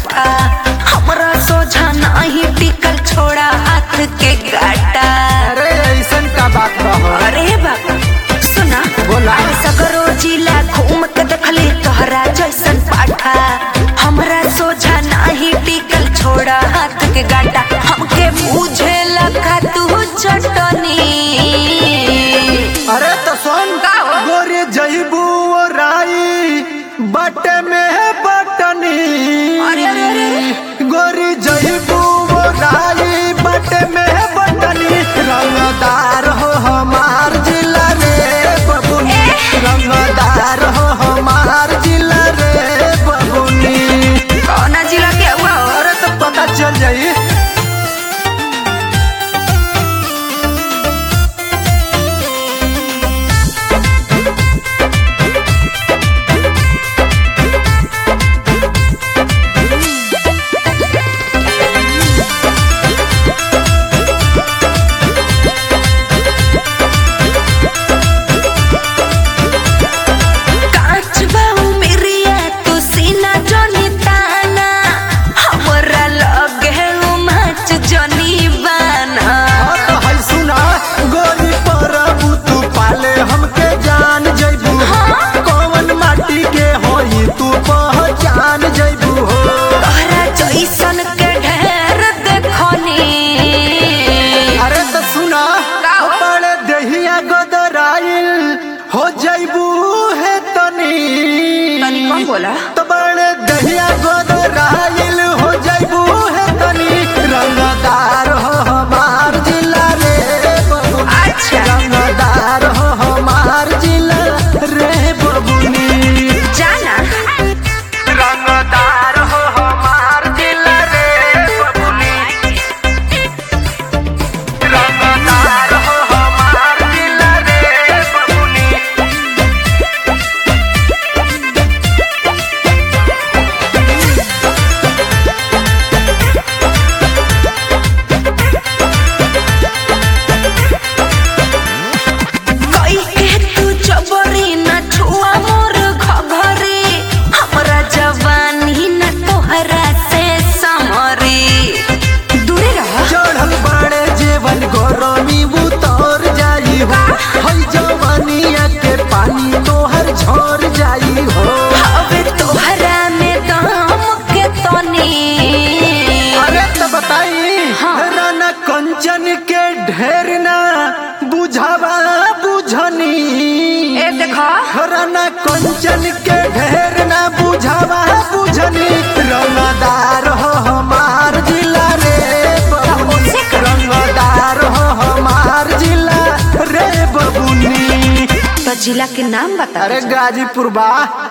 पाठा हमरा सोझा नाही टिकल छोड़ा हाथ के गाटा अरे ऐसन का बात बा अरे बाबा सुना बोला। अरे सगरो जिला घूम के देखली तोहरा जैसन पाठा हमरा सोझा नाही टिकल छोड़ा हाथ के गाटा हमके पूछे लगा तू चटनी अरे तो सुन का हो? गोरे जईबू ओ राई बटे में है बटनी अरे, अरे, अरे, अरे। गोरी जईबू ओ राई बटे में है बटनी रंगदार हो हमार जिला रे बबुनी रंगदार हो हमार जिला रे बबुनी कौना जिला के हुआ हो अरे तो पता चल जाई कांच बाऊ मेरिया तू सीना जोनी ताना हमरा लगे उमच जोनी बाना और तो है सुना गोरी परबू तू पाले हमके जान जइबू कौन माटी के होई तू पहचान जइबू हो तोहरा जैसन के ढेर देखनी अरे तो सुना का हो? बड़े दहिया गोदराइल हो जइबू है तनी तनी कम बोला तो बड़े दहिया गोदराइल हो जइबू है तनी रंगदार हो हमार जिला रे बबू अच्छा रंगदार हो हमार जिला रे बबुनी जाना रंगदार हो हमार जिला रे बबुनी रंगदार हो हमार जिला रे बबुनी कई के तू जबरी न छुआ मोर घघरी हमरा जवानी न तोहरा से समरी दूरे रह चढ़ल बड़े जेवन गरमी उतर जाई हो हई जवानिया के पानी तोहर झर जाई हो अबे तोहरा में दाम के तनी अरे तो बताई हाँ। राना कंचन के ढेर ना बुझावा बुझनी ए देखा राना कंचन के ढेर ना बुझावा बुझनी रंगदार हो हमार जिला रे बबुनी उसे कर। रंगदार हो हमार जिला रे बबुनी तो जिला के नाम बता अरे गाजीपुर बा